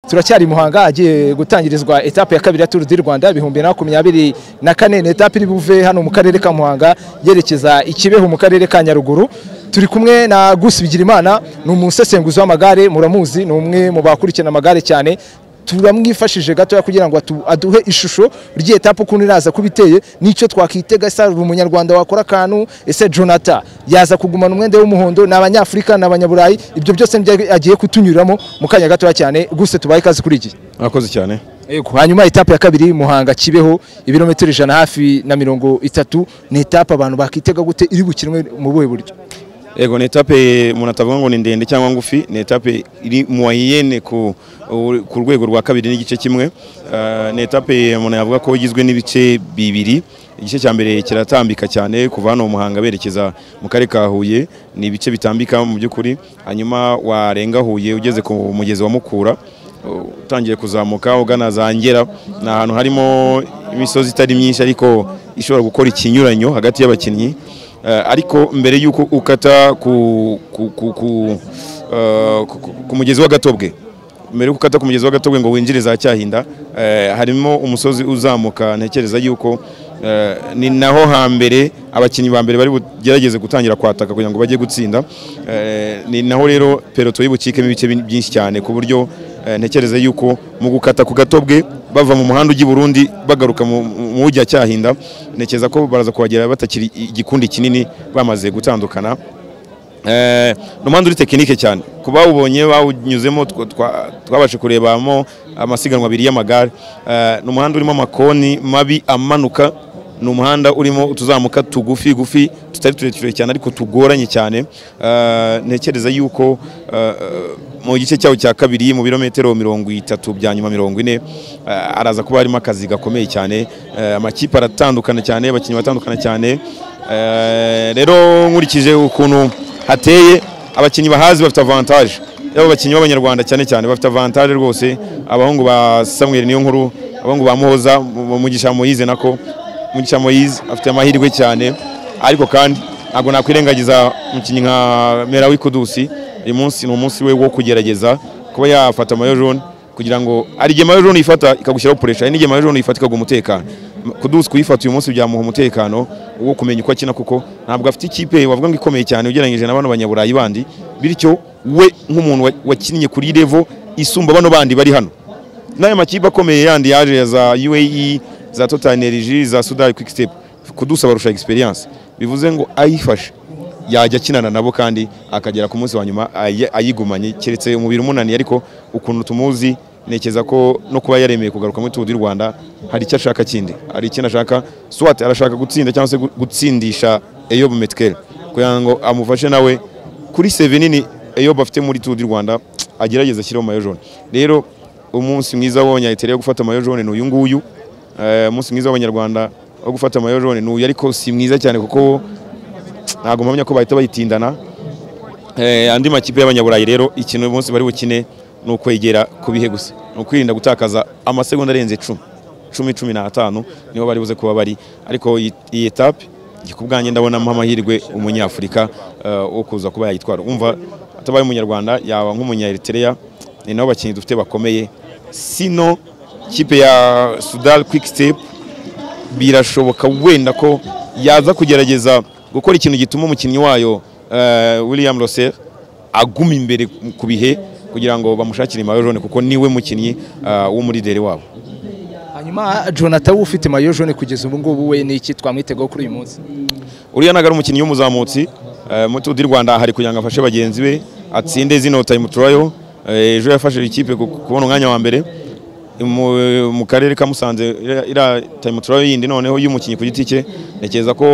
turacyari muhanga agiye gutangirizwa etape ya kabiri ya Tour du Rwanda ibihumbi na makumyabiri na kane ni etape iri buve hano mu karere ka Muhanga yerekeza i Kibeho mu karere ka Nyaruguru turi kumwe na Gusi Bigirimana ni umusesenguzi w'amagare muramuzi ni umwe mu bakurikirana amagare cyane turamwifashije gatoya kugira ngo atu- aduhe ishusho ry'iyi etape ukuntu iraza kuba iteye n'icyo twakitega ese hari umunyarwanda wakora akantu ese jonathan yaza kugumana umwenda w'umuhondo ni abanyafurika ni abanyaburayi ibyo byose nibyo agiye kutunyuramo mu kanya gatoya cyane gusa tubaye ikaze kuri iki murakoze cyane Yego, hanyuma etape ya kabiri muhanga kibeho ibirometero ijana hafi na mirongo itatu ni etape abantu bakitega gute iri bukinwe mu buhe buryo yego ni etape umuntu atavuga ngo ni ndende cyangwa ngufi ni etape iri mu wayiyene ku u- ku rwego rwa kabiri n'igice kimwe Ah, ni etape umuntu yavuga ko igizwe n'ibice bibiri igice cya mbere kiratambika cyane kuva hano mu muhanga berekeza mu karere ka huye ni ibice bitambika mu by'ukuri hanyuma warenga huye ugeze ku mugezi wa mukura utangiye kuzamuka ugana za ngera ni ahantu harimo imisozi itari myinshi ariko ishobora gukora ikinyuranyo hagati y'abakinnyi Eh, ariko mbere y'uko ukata ku, ku, ku, ku, eh, ku, ku- ku mugezi wa gatobwe mbere y'uko ukata ku mugezi wa gatobwe ngo winjire za cyahinda eh, harimo umusozi uzamuka ntekereza y'uko eh, ni naho hambere abakinnyi ba mbere bari bugerageze gutangira kwataka kugira ngo bajye gutsinda Eh, ni naho rero peloto y'ubukikemo ibice bi- byinshi cyane ku buryo eh, ntekereza y'uko mu gukata ku gatobwe bava mu muhanda ujya i burundi bagaruka mu- mu mu ujya cyahinda ntekereza ko baraza kuhagera batakiri igikundi kinini bamaze gutandukana Eh, ni umuhanda uri tekinike cyane ku bawubonye bawunyuzemo twa- twa- twabashe kurebamo amasiganwa abiri y'amagare Eh, ni umuhanda urimo amakoni mabi amanuka ni umuhanda urimo utuzamuka tugufi gufi tutari tureture cyane ariko tugoranye cyane Eh, ntekereza yuko eh, mu gice cyawo cya kabiri mu birometero mirongo itatu bya nyuma mirongo ine eh, araza kuba harimo akazi gakomeye cyane Eh, amakipe aratandukana cyane abakinnyi batandukana cyane Eh, rero nkurikije ukuntu hateye abakinnyi bahazi bafite avantage yaba abakinnyi b'abanyarwanda cyane cyane bafite avantage rwose abahungu ba Samuel niyo nkuru abahungu ba Muhoza mu- mu- Mugisha Moise nako Mugisha Moise afite amahirwe cyane ariko kandi ntabwo nakwirengagiza umukinnyi nka Merawi Kudusi uyu munsi ni umunsi we wo kugerageza kuba yafata mayo jaune kugira ngo hari igihe mayo jaune ifata ikagushyiraho puresha hari n'igihe mayo jaune ifata ikaguha umutekano kudusi kuyifata uyu munsi byamuha umutekano wo kumenya uko akina kuko ntabwo afite ikipe wavuga ngo ikomeye cyane ugereranyije na bano banyaburayi bandi bityo we nk'umuntu wa- wakinnye kuri revo isumba bano bandi bari hano n'aya makipe akomeye yandi yaje za UAE za Total Energy za Sudani Quick Step kudusa barusha experience bivuze ngo ayifashe yajya akinana nabo kandi akagera ku munsi wa nyuma ayi- ayigumanye keretse umubiri umunaniye ariko ukuntu tumuzi ntekereza ko no kuba yaremeye kugaruka muri Tour du Rwanda hari icyo ashaka kindi hari ikintu ashaka swat arashaka gutsinda cyangwa se gu- gutsindisha Eyob Metkel kugira ngo amufashe nawe kuri seve nini Eyob afite muri Tour du Rwanda agerageza ashyiraho mayo jaune rero umunsi mwiza w'abanyayitere yo gufata mayo jaune ni uyu nguyu Eh, umunsi mwiza w'abanyarwanda wo gufata mayo jaune ni uyu ariko si mwiza cyane kuko ntabwo mpamya ko bahita bayitindana Eh, andi makipe y'abanyaburayi rero ikintu uyu munsi bari bukine ni ukwegera ku bihe gusa ni ukwirinda gutakaza amasegonda arenze icumi cumi cumi n'atanu niho bari buze kuba bari ariko iyi- iyi etape njye ku bwanjye ndabonamo amahirwe umunyafurika eh, wo kuza kuba yayitwara umva atabaye umunyarwanda yaba nk'umunyaeritereya ni nabo bakinnyi dufite bakomeye sino kipe ya sudal quick step birashoboka wenda ko yaza kugerageza gukora ikintu gituma umukinnyi wayo eh, William Rosser aguma imbere ku bihe kugira ngo bamushakire mayo jaune kuko niwe mukinnyi eh, w'umurideri wabo hanyuma jonathan we ufite mayo jaune kugeza ubu ngubu we ni iki twamwitegaho kuri uyu munsi uriya ntabwo ari umukinnyi w'umuzamutsi eh, muri Tour du Rwanda hari kugira ngo afashe bagenzi be atsinde zino time turayo Eh, ejo yafashije ikipe ku- kubona umwanya wa mbere mu- mu karere ka Musanze ira- ira time turayo yindi noneho y'umukinnyi ku giti cye ntekereza ko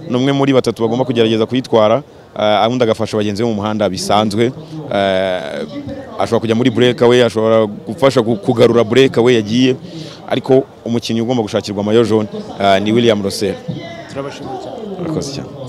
n'umwe muri batatu bagomba kugerageza kuyitwara eh, undi agafasha bagenzi be mu muhanda bisanzwe Eh, ashobora kujya muri breakaway ashobora gufasha ku- kugarura breakaway yagiye ariko umukinnyi ugomba gushakirwa mayo jaune eh, ni William Rosser turabashimira cyane murakoze cyane